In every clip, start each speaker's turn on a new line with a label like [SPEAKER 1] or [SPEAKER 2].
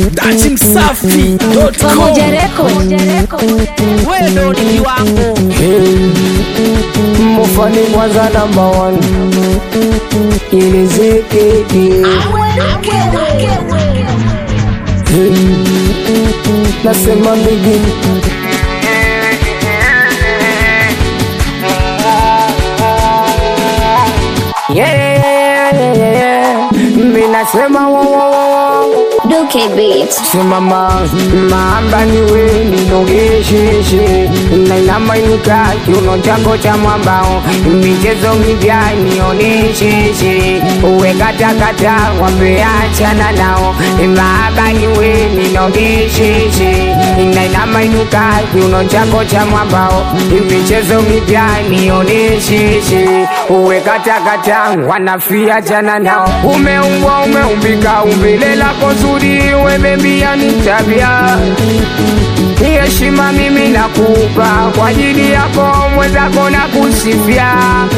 [SPEAKER 1] Dati Msafi.com.
[SPEAKER 2] Pamoja Record.
[SPEAKER 1] Wewe ndo ni wangu.
[SPEAKER 3] Mufani kwanza namba one ilizikiki nasema mbigi Yeah, yeah, yeah, yeah, yeah. Mi nasema wo, wo, wo, wo.
[SPEAKER 2] Duke Beats.
[SPEAKER 3] simama maamba niwe ninogesheshe nainama inuka kiuno chako cha mwambao michezo mipya nionesheshe uwe katakata wapeachana nao maamba niwe ninogesheshe nainama inuka kiuno chako cha mwambao michezo mipya nionesheshe uwe katakata wanafia chana nao umeumbwa umeumbika umbile lako zuri wemembia ni tabia heshima mimi nakupa kwa ajili yako mwenzako na kusifia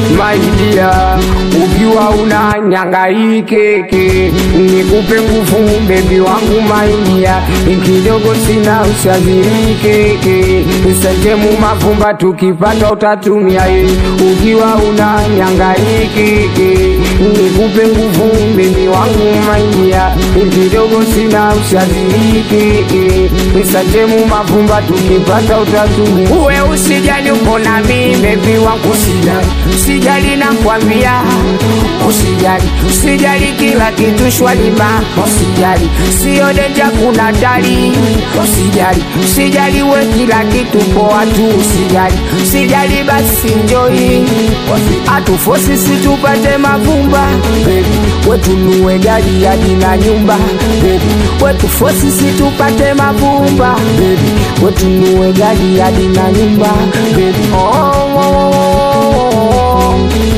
[SPEAKER 3] maidia ukiwa una nyangaikeke nikupe nguvu bebi wangu maidia kidogo sina ushazirikeke sentemu mavumba tukipata utatumia ye ukiwa una nyangaikeke nikupe nguvu bebi wangu maidia kidogo sina ushazirikeke sentemu mavumba tukipata utatumia uwe usijali uko nami bebi wangu usijali usijali nakwambia usijali usijali kila kitu shwalima usijali sio denja kuna dali usijali usijali we kila kitu poa tu usijali usijali basi njoi atufosi situpate mavumba bebi wetunue gari hadi na nyumba bebi wetufosi situpate mavumba bebi wetunue gari hadi na nyumba bebi oh, oh, oh, oh.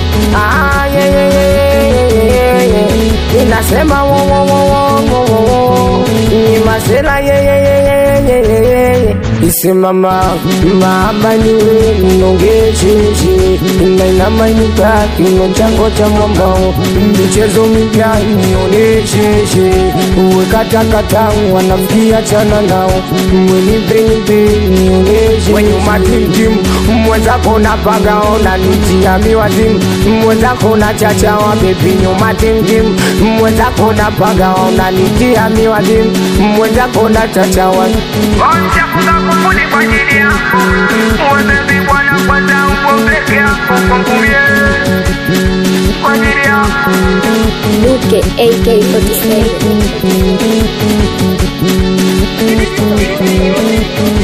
[SPEAKER 3] Ah, yeah, yeah, yeah, yeah, yeah, yeah. inasema wo, wo, wo, wo, wo, wo, wo. ni masela yeah, yeah, yeah, yeah, yeah, yeah, yeah, yeah. isimama maaba niwe mnongesheshe nainamainuka kino chango cha mwambao michezo mipya nionesheshe uwe katakata wanafikia chana nao mwenipenype nioneshe wenyuma timtim mwenzako na pagaona nitiami wazimu mwenzako na chachawa bebi nyuma timtim mwenzako na pagaona nitiami wazimu mwenzako na chachawa
[SPEAKER 4] Onja kufuni kwa ajili yako Wewe bwana kwanza upo peke yako kwangu mie Kwa ajili yako
[SPEAKER 2] Duke AK47.